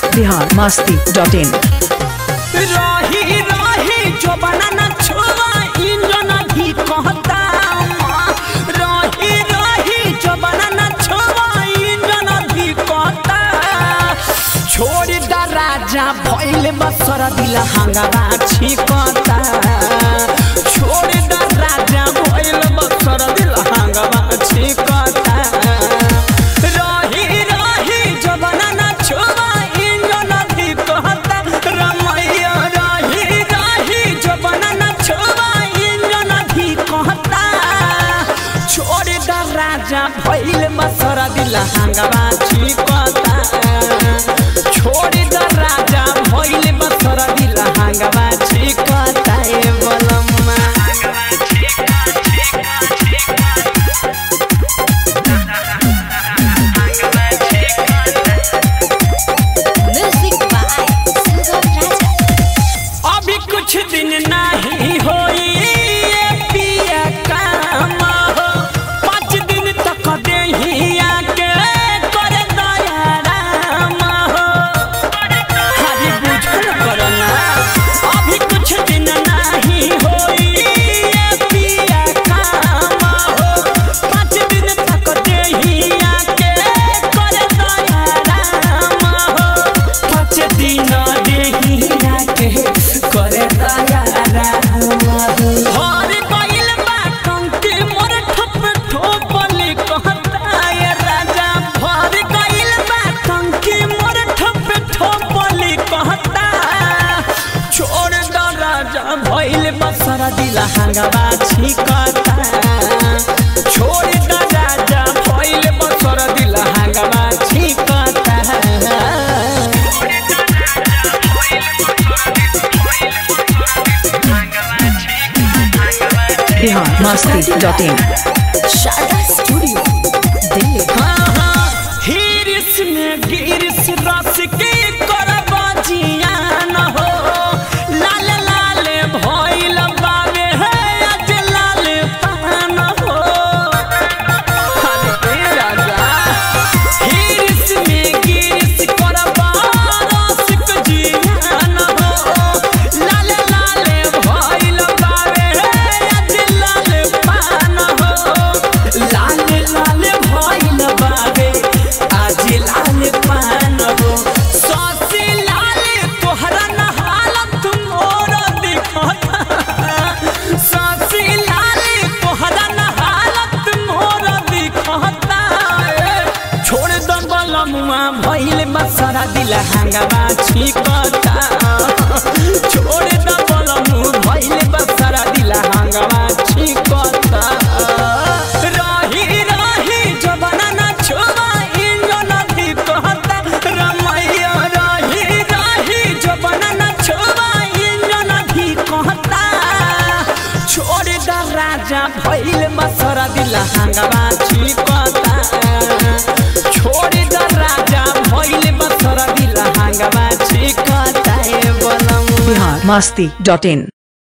Bihar Masti dot इन रही रही जो बनाना छुआ इंजन भी कहता रही रही जो बनाना छुआ इंजन भी कहता छोड़ दा राजा भइल बसर दिल हंगामा छिकता छोड़ दा राजा भइल बसर दिल हंगामा छिकता रही रही जो बनाना छुआ इंजन भी कहता रमैया रही रही जो बनाना छुआ इंजन भी कहता छोड़ दा राजा भइल बसर दिल हंगामा छिकता छोड़ दा राजा भइल बसर दिल हंगामा छिकता ए बलम्मा Music by Sugam Raja. अभी कुछ दिन नहीं होई ये पिया काम हो पाँच दिन तक देहिया के कर दया राम हो हरी बुझल करना अभी कुछ दिन नहीं होई ये पिया काम हो पाँच दिन तक देहिया के कर दया राम हो पाँच दिन देहिया के करे दया राम हर गइल बा टंकी मोर ठप ठोपली कहता ये राजा भर गइल बा टंकी मोर ठप ठोपली कहता छोड़ द राजा भइल बसरा दिल हंगामा छिकता छोड़ द राजा भइल बसरा दिल हंगामा छिकता Bihar Masti dot in Sharda Studio. Delhi. हिरिस में गिरिस रस के करबा जियान हो लाल लाल भइल बावे है आज लाल पान हो अरे ए राजा हिरिस में गिरिस करबा रस के जियान हो लाल लाल भइल बावे है आज लाल पान हो लाल लाल भइल बावे आज लाल पान हो ससी लाल तोहरा न हालत मोर दिखता ससी लाल तोहरा न हालत मोर दिखता छोड़ द बलमुआ भइल बसरा दिल हंगामा छिकता छोड़ द बलमु भइल बसरा दिल हंगामा छिकता रही रही जो बनाना छुआ इंजन भी कहता रमैया रही रही जो बनाना छुआ इंजन भी कहता छोड़ द राजा भइल बसरा दिल हंगामा छिकता छोड़ द राजा भइल बसरा दिल हंगामा छिकता ए बलम बिहार मस्ती डॉट इन